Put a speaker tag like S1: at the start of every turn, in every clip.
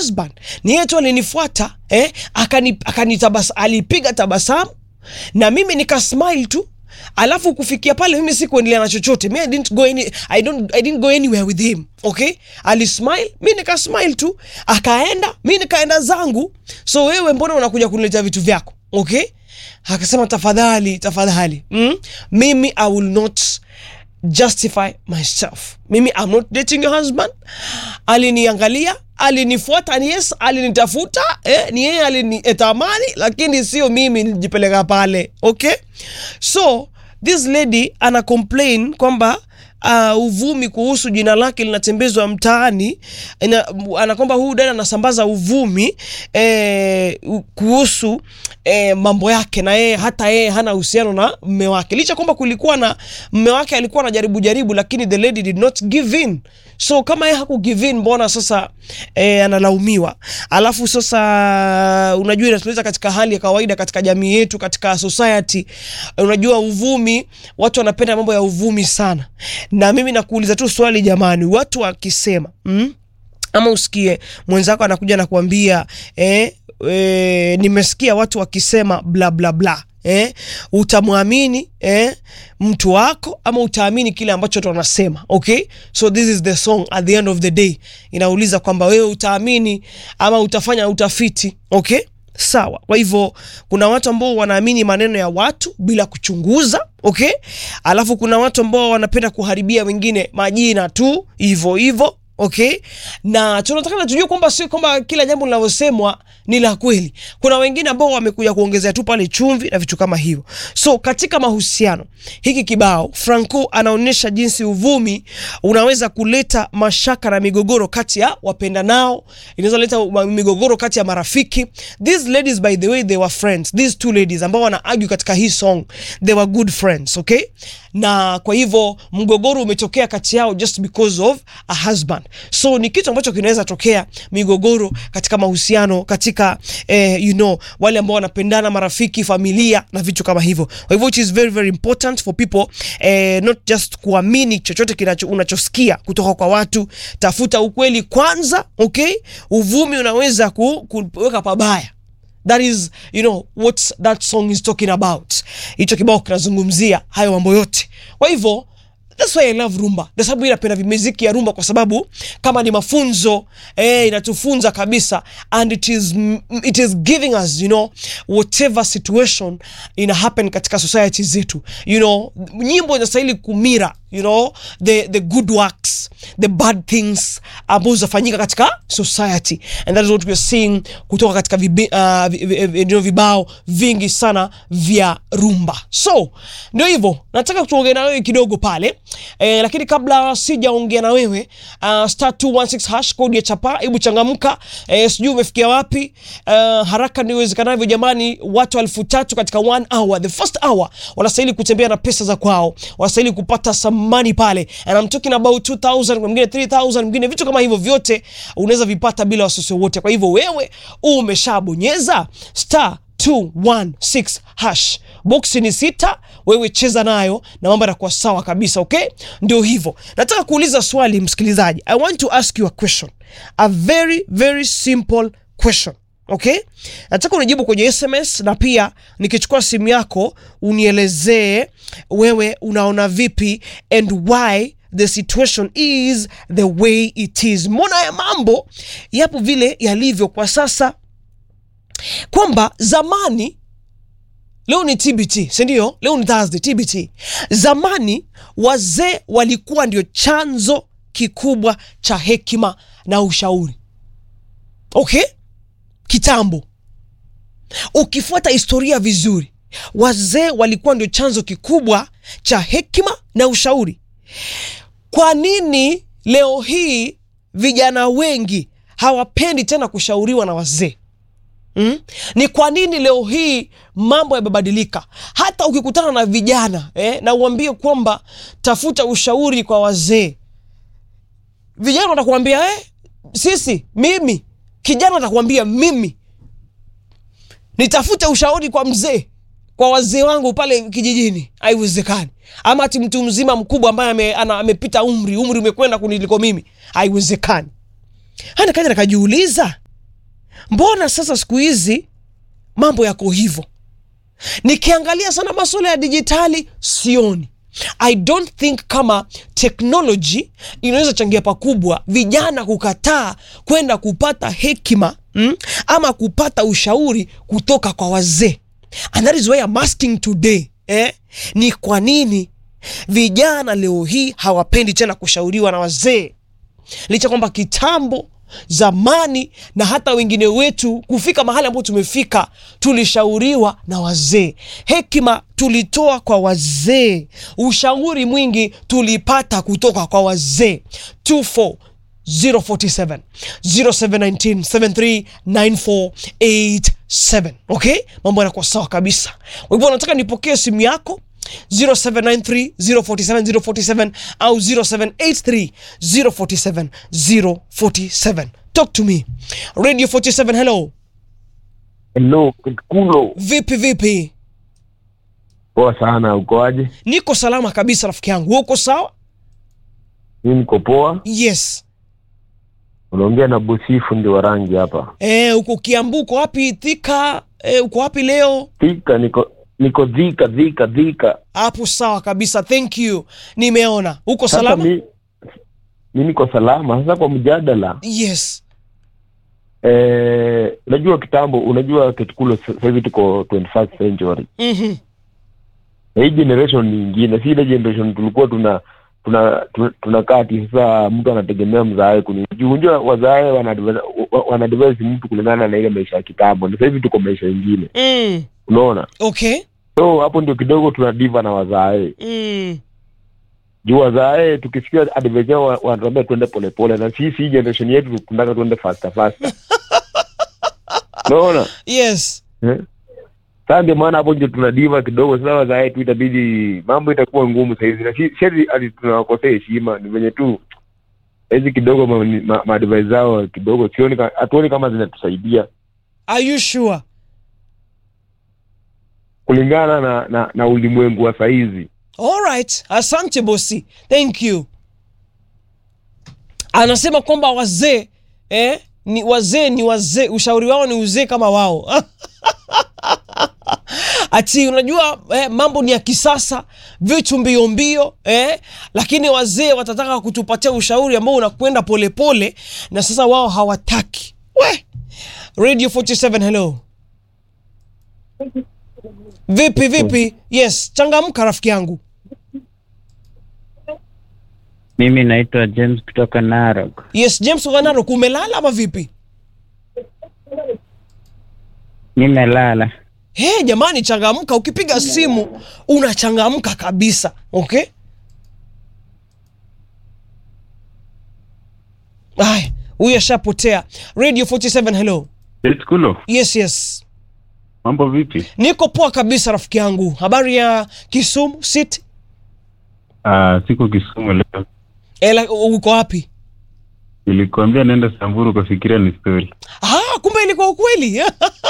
S1: husband ni yeye tu alinifuata eh, akani, akani tabas, alipiga tabasamu na mimi nika smile tu alafu kufikia pale mimi sikuendelea na chochote mi I didn't go any, I don't, I didn't go anywhere with him okay alismile mi nika smile tu akaenda mi nikaenda zangu so wewe mbona unakuja kuniletea vitu vyako okay akasema tafadhali tafadhali mm? mimi i will not justify myself mimi I'm not dating your husband aliniangalia alinifuata ni yes alinitafuta eh, ni yeye alinitamani lakini sio mimi nilijipeleka pale okay so this lady ana complain kwamba uh, uvumi kuhusu jina lake linatembezwa mtaani ina- ana kwamba huyu dada anasambaza uvumi eh, u- kuhusu eh, mambo yake na yeye hata yeye hana uhusiano na mme wake licha kwamba kulikuwa na mme wake alikuwa anajaribu jaribu lakini the lady did not give in so kama yeye haku give in mbona sasa eh, analaumiwa alafu sasa unajua inatuleta katika hali ya kawaida katika jamii yetu katika society unajua uvumi watu wanapenda mambo ya uvumi sana na mimi nakuuliza tu swali jamani watu wakisema mm? ama usikie mwenzako anakuja na kuambia eh, eh, nimesikia watu wakisema bla bla bla eh, utamwamini eh, mtu wako ama utaamini kile ambacho watu wanasema okay so this is the song at the end of the day inauliza kwamba wewe utaamini ama utafanya utafiti okay sawa kwa hivyo kuna watu ambao wanaamini maneno ya watu bila kuchunguza okay alafu kuna watu ambao wanapenda kuharibia wengine majina tu hivyo hivyo okay na tunataka tujue kwamba sio kwamba kila jambo linavyosemwa ni la kweli kuna wengine ambao wamekuja kuongezea tu pale chumvi na vitu kama hivyo so katika mahusiano hiki kibao franco anaonyesha jinsi uvumi unaweza kuleta mashaka na migogoro kati ya wapenda nao inaweza leta ma- migogoro kati ya marafiki these ladies by the way they were friends these two ladies ambao wana argue katika hii song they were good friends okay na kwa hivyo mgogoro umetokea kati yao just because of a husband so ni kitu ambacho kinaweza tokea migogoro katika mahusiano katika eh, you know wale ambao wanapendana marafiki familia na vitu kama hivyo kwa hivyo it is very very important for people eh, not just kuamini chochote kinacho unachosikia kutoka kwa watu tafuta ukweli kwanza okay uvumi unaweza ku, kuweka pabaya that is you know what that song is talking about hicho kibao kinazungumzia hayo mambo yote kwa hivyo That's why I love rumba. Kwa sababu mimi napenda miziki ya rumba kwa sababu kama ni mafunzo eh, inatufunza kabisa and it is it is giving us you know whatever situation ina happen katika society zetu. You know, nyimbo inastahili kumira you know the the good works the bad things ambazo zinafanyika katika society and that is what we are seeing kutoka katika vibi, uh, vi- vi- vi- ndio vibao vingi sana vya rumba so ndio hivyo nataka tuongee na wewe kidogo pale eh, lakini kabla sijaongea na wewe uh, star 216 hash code ya chapa hebu changamka eh, sijui umefikia wapi uh, haraka ndio iwezekanavyo jamani watu elfu tatu katika one hour the first hour wanastahili kutembea na pesa za kwao wanastahili kupata some money pale and I'm talking about 2000 mwingine 3000 mwingine vitu kama hivyo vyote unaweza vipata bila wasiwasi wote kwa hivyo wewe umeshabonyeza star 216 hash boksi ni sita wewe cheza nayo na mambo yatakuwa sawa kabisa okay ndio hivyo nataka kuuliza swali msikilizaji i want to ask you a question a very very simple question okay nataka unijibu kwenye sms na pia nikichukua simu yako unielezee wewe unaona vipi and why the situation is the way it is mbona ya mambo yapo vile yalivyo kwa sasa kwamba zamani leo ni tbt sindio leo ni thursday tbt zamani wazee walikuwa ndio chanzo kikubwa cha hekima na ushauri okay kitambo ukifuata historia vizuri wazee walikuwa ndio chanzo kikubwa cha hekima na ushauri kwa nini leo hii vijana wengi hawapendi tena kushauriwa na wazee Mm? Ni kwa nini leo hii mambo yamebadilika? Hata ukikutana na vijana eh, na uambie kwamba tafuta ushauri kwa wazee, vijana watakuambia eh, sisi, mimi. Kijana atakuambia mimi nitafute ushauri kwa mzee, kwa wazee wangu pale kijijini. Haiwezekani. Ama ati mtu mzima mkubwa ambaye ame, ana- amepita umri, umri umekwenda kuniliko mimi, haiwezekani. Hana kaja nakajiuliza mbona sasa siku hizi mambo yako hivyo nikiangalia sana masuala ya dijitali sioni i don't think kama technology inaweza changia pakubwa vijana kukataa kwenda kupata hekima mm, ama kupata ushauri kutoka kwa wazee and that is why I'm asking today eh, ni kwa nini vijana leo hii hawapendi tena kushauriwa na wazee licha kwamba kitambo zamani na hata wengine wetu kufika mahali ambapo tumefika tulishauriwa na wazee hekima tulitoa kwa wazee ushauri mwingi tulipata kutoka kwa wazee 24047 0719 739487 okay mambo yanakuwa sawa kabisa kwa hivyo nataka nipokee simu yako 0793 047 047 au 0783 047 047 talk to me radio 47 hello
S2: Hello, Kikulo.
S1: vipi vipi
S2: Poa sana, ukoaje?
S1: niko salama kabisa rafiki yangu Wewe uko sawa
S2: Mimi niko poa.
S1: yes
S2: Unaongea na Busifu ndi wa rangi hapa.
S1: Eh, uko kiambu uko wapi thika eh, uko wapi leo
S2: Thika niko niko dhika dhika dhika.
S1: hapo sawa kabisa thank you nimeona uko
S2: Sasa
S1: salama
S2: mi, mi niko salama. Sasa kwa mjadala
S1: yes
S2: eh, unajua kitambo, unajua Kikulo, sasa hivi tuko 21st century
S1: mm-hmm.
S2: na hii generation ni ingine, si ile generation tulikuwa tuna tuna tuna- tunakaa ati sasa mtu anategemea mzae kuni juu unajua wazae wanadvise wa- wanadvise mtu kulingana na ile maisha ya kitambo. Na Sasa hivi tuko maisha ingine,
S1: mm.
S2: unaona
S1: okay
S2: so hapo ndio kidogo tunadiva na wazae
S1: mm.
S2: juu wazae tukisikia advice yao wa- wanatuambia tuende polepole na sisi hii generation yetu tunataka tuende faster faster unaona
S1: yes
S2: eh? sasa ndio maana hapo ndio tunadiva kidogo sasa wazae tu itabidi mambo itakuwa ngumu sahizi na si- sisi ati tunawakosea heshima ni venye tu hizi kidogo maadvice ma, ma advice zao kidogo sioni ka- hatuoni kama zinatusaidia
S1: are you sure
S2: kulingana na na, na ulimwengu wa sahizi
S1: alright asante bosi thank you anasema kwamba wazee eh, ni wazee ni wazee ushauri wao ni uzee kama wao ati unajua eh, mambo ni ya kisasa vitu mbio mbio eh, lakini wazee watataka kutupatia ushauri ambao unakwenda polepole na sasa wao hawataki we radio 47 hello vipi vipi yes changamka rafiki yangu
S3: Mimi naitwa James kutoka Narok.
S1: yes james wanaro kumelala ama vipi
S3: Nimelala.
S1: hey, jamani changamka ukipiga simu unachangamka kabisa okay aya huyu ashapotea radio 47 hello
S4: Kulo,
S1: yes yes
S4: mambo vipi?
S1: niko poa kabisa rafiki yangu habari ya kisumu city
S4: Uh, siko Kisumu leo,
S1: Ela, uko wapi
S4: nilikwambia naenda Samburu, ukafikiria ni story.
S1: ah, kumbe ilikuwa ukweli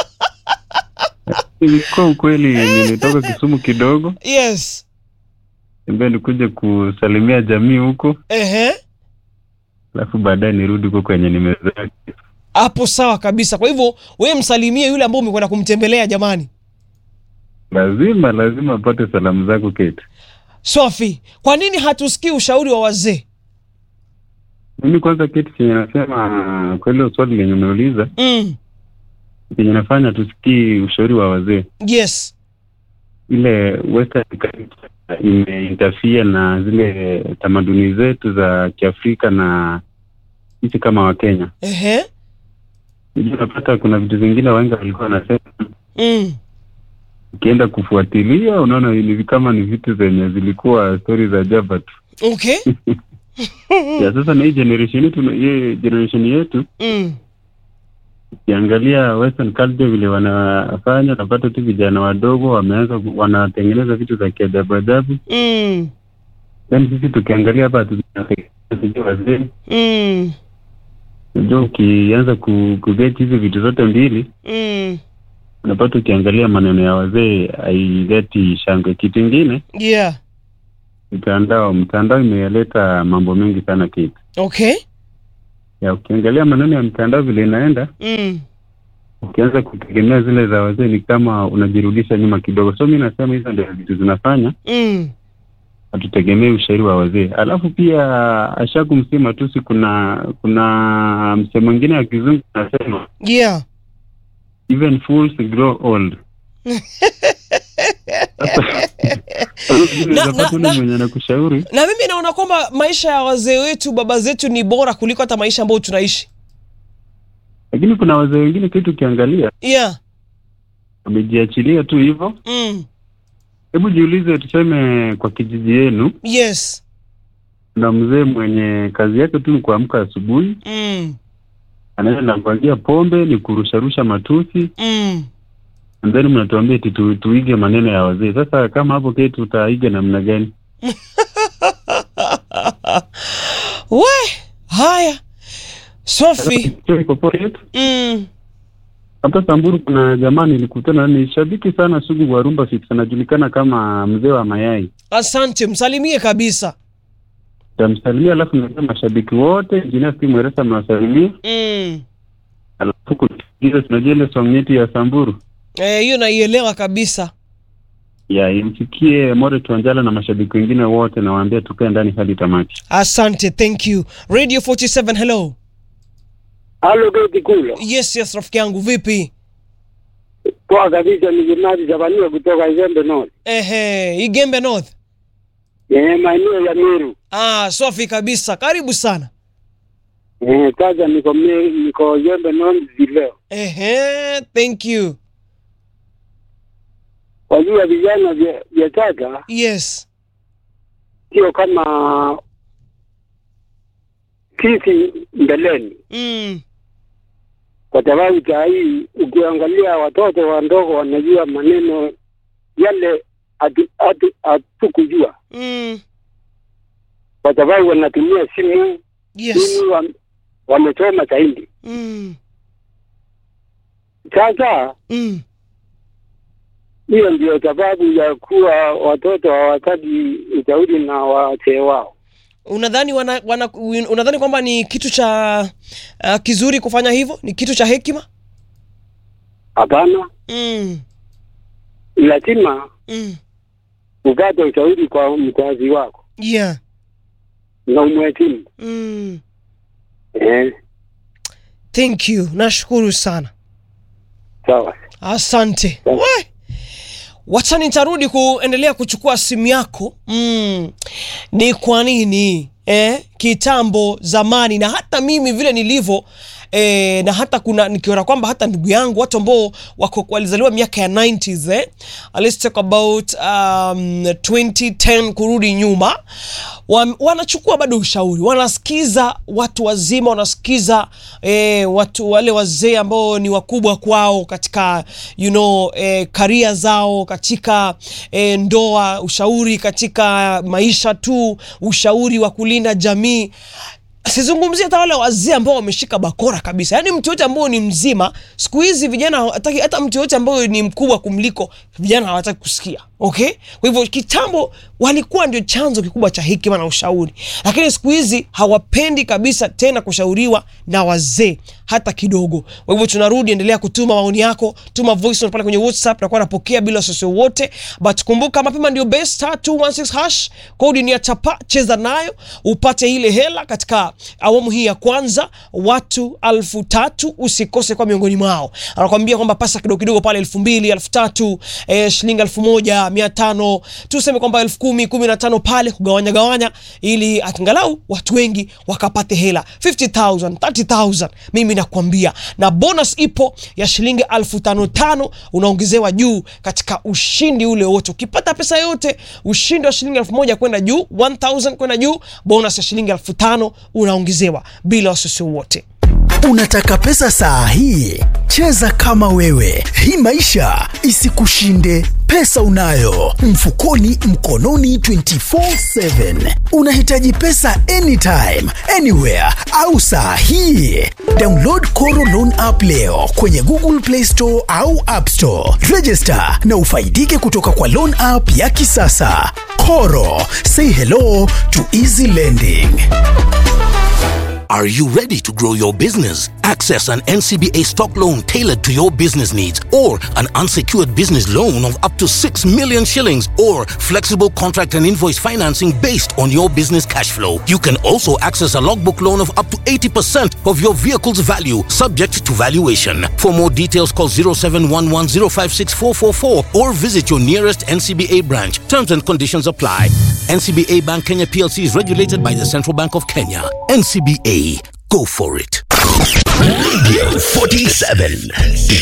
S4: Ilikuwa ukweli, nilitoka Kisumu kidogo,
S1: yes
S4: ambia nikuje kusalimia jamii huko,
S1: ehe
S4: alafu baadaye nirudi huko kwenye nimezaa.
S1: hapo sawa kabisa kwa hivyo wewe msalimie yule ambao umekwenda kumtembelea jamani
S4: Lazima lazima apate salamu zako Kate.
S1: swafi kwa nini hatusikii ushauri wa wazee
S4: Mimi kwanza Kate, chenye nasema kwa hilo swali lenye umeuliza,
S1: mm.
S4: chenye nafanya tusikii ushauri wa wazee,
S1: yes
S4: ile western culture imeinterfere na zile tamaduni zetu za Kiafrika na sisi kama Wakenya.
S1: ehe
S4: Unajua unapata kuna vitu vingine wengi walikuwa wanasema,
S1: mm.
S4: ukienda kufuatilia unaona ni kama ni vitu zenye zilikuwa stori za jaba tu.
S1: okay
S4: Ya sasa na hii generation yetu, hii generation yetu
S1: mm.
S4: ukiangalia western culture vile wanafanya, unapata tu vijana wadogo wameanza ku- wanatengeneza vitu za kiajabu ajabu.
S1: Mm.
S4: Then sisi tukiangalia hapa tunatengeneza wazee,
S1: Mm.
S4: unajua ukianza ku, kuget hizi vitu zote mbili
S1: Mm.
S4: unapata ukiangalia maneno ya wazee haileti shangwe. Kitu ingine
S1: yeah
S4: mtandao, mtandao imeleta mambo mengi sana kitu
S1: okay
S4: ya ukiangalia maneno ya mtandao vile inaenda,
S1: mm.
S4: ukianza kutegemea zile za wazee ni kama unajirudisha nyuma kidogo. So mi nasema hizo ndio vitu zinafanya
S1: mm.
S4: hatutegemei ushauri wa wazee. Alafu pia ashaku msema tusi, kuna kuna msemo mwingine wa kizungu anasema
S1: yeah
S4: even fools grow old.
S1: Na-
S4: Unapata
S1: na-
S4: ule
S1: na-
S4: mwenye anakushauri
S1: na mimi naona kwamba maisha ya wazee wetu baba zetu ni bora kuliko hata maisha ambayo tunaishi
S4: lakini kuna wazee wengine kitu ukiangalia
S1: yeah
S4: wamejiachilia tu hivyo.
S1: mm.
S4: Hebu jiulize, tuseme kwa kijiji yenu
S1: yes
S4: kuna mzee mwenye kazi yake tu ni kuamka asubuhi,
S1: mm.
S4: anaenda nakuangia pombe, ni kurusharusha matusi,
S1: Mm.
S4: and then mnatuambia eti tu, tuige maneno ya wazee. Sasa kama hapo keti tutaiga namna gani?
S1: we haya sofi
S4: Sio iko poa yetu.
S1: mm.
S4: Hapa Samburu kuna jamaa nilikutana, ni shabiki sana sugu wa Rumba Fix, anajulikana kama mzee wa mayai.
S1: asante msalimie kabisa
S4: Tamsalimia, alafu naambia mashabiki wote Engineer Steve Mweresa mnawasalimia,
S1: mm.
S4: alafu kusikiza, tunajua ile song yetu ya Samburu
S1: Eh, hiyo naielewa kabisa
S4: ya imfikie More Tuanjala na mashabiki wengine wote, nawaambia tukae ndani hadi tamati.
S1: asante thank you radio 47 hello
S5: Halo Geti Kulo.
S1: yes yes rafiki yangu vipi
S5: Poa kabisa ni Jimadi Zabaniwa kutoka Izembe North.
S1: ehe igembe north
S5: Eh, maeneo ya Meru.
S1: ah sofi kabisa karibu sana
S5: Eh, sasa niko Meru, niko Izembe North vileo.
S1: ehe thank you
S5: Wajua vijana vya vya sasa
S1: yes
S5: sio kama sisi mbeleni,
S1: mm.
S5: kwa sababu saa hii ukiangalia watoto wadogo wanajua maneno yale hatu- hatu- hatukujua,
S1: Mm.
S5: kwa sababu wanatumia simu
S1: yes
S5: simu, wa- wamesoma zaidi.
S1: mm.
S5: Sasa
S1: Mm.
S5: hiyo ndio sababu ya kuwa watoto hawataki ushauri na wazee wao.
S1: unadhani wana, wana, unadhani kwamba ni kitu cha uh, kizuri kufanya hivyo ni kitu cha hekima
S5: Hapana,
S1: mm.
S5: lazima
S1: Mm.
S5: upate ushauri kwa mzazi wako
S1: yeah
S5: na umheshimu.
S1: mm.
S5: Eh,
S1: thank you nashukuru sana
S5: sawa.
S1: asante
S5: Sawa.
S1: We. wacha nitarudi kuendelea kuchukua simu yako mm. ni kwa nini eh, kitambo zamani na hata mimi vile nilivyo E, na hata kuna nikiona kwamba hata ndugu yangu watu ambao wako walizaliwa miaka ya 90s eh? let's talk about um, 2010 kurudi nyuma wa, wanachukua bado ushauri wanasikiza watu wazima wanasikiza eh, watu wale wazee ambao ni wakubwa kwao katika you know eh, karia zao katika eh, ndoa ushauri katika maisha tu ushauri wa kulinda jamii sizungumzia hata wale wazee ambao wameshika bakora kabisa yaani mtu yote ambao ni mzima siku hizi vijana hawataki hata mtu yote ambayo ni mkubwa kumliko vijana hawataki kusikia okay kwa hivyo kitambo walikuwa ndio chanzo kikubwa cha hekima na ushauri lakini siku hizi hawapendi kabisa tena kushauriwa na wazee hata kidogo kwa hivyo tunarudi endelea kutuma maoni yako tuma voice note pale kwenye whatsapp nakuwa napokea bila wasiwasi wowote but kumbuka mapema ndio best star 216 hash kodi ni ya chapa cheza nayo upate ile hela katika awamu hii ya kwanza watu alfu tatu usikose kwa miongoni mwao anakwambia kwamba pasa kidogo kidogo pale elfu mbili elfu tatu eh, shilingi elfu moja mia tano tuseme kwamba elfu kumi kumi na tano pale kugawanya gawanya ili angalau watu wengi wakapate hela 50000 30000 mimi nakwambia na bonus ipo ya shilingi elfu tano tano unaongezewa juu katika ushindi ule wote ukipata pesa yote ushindi wa shilingi elfu moja kwenda juu 1000 kwenda juu bonus ya shilingi elfu tano unaongezewa bila wasiwasi wote
S6: Unataka pesa saa hii? Cheza kama wewe. Hii maisha isikushinde. Pesa unayo mfukoni, mkononi 24/7. Unahitaji pesa anytime, anywhere au saa hii? Download Koro Loan app leo kwenye Google Play Store au App Store. Register na ufaidike kutoka kwa loan app ya kisasa. Koro, say hello to easy lending.
S7: Are you ready to grow your business? Access an NCBA stock loan tailored to your business needs or an unsecured business loan of up to 6 million shillings or flexible contract and invoice financing based on your business cash flow. You can also access a logbook loan of up to 80% of your vehicle's value subject to valuation. For more details call 0711056444 or visit your nearest NCBA branch. Terms and conditions apply. NCBA Bank Kenya PLC is regulated by the Central Bank of Kenya. NCBA, go for it.
S8: Radio 47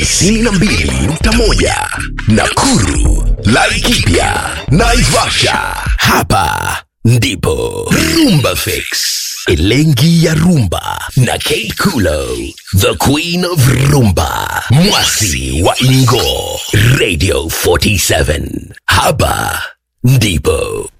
S8: 92.1 Nakuru, Laikipia, Naivasha. Hapa ndipo Rumba Fix. Elengi ya Rumba na Kate Kulo, the Queen of Rumba, Mwasi wa Ingo, Radio 47. Hapa ndipo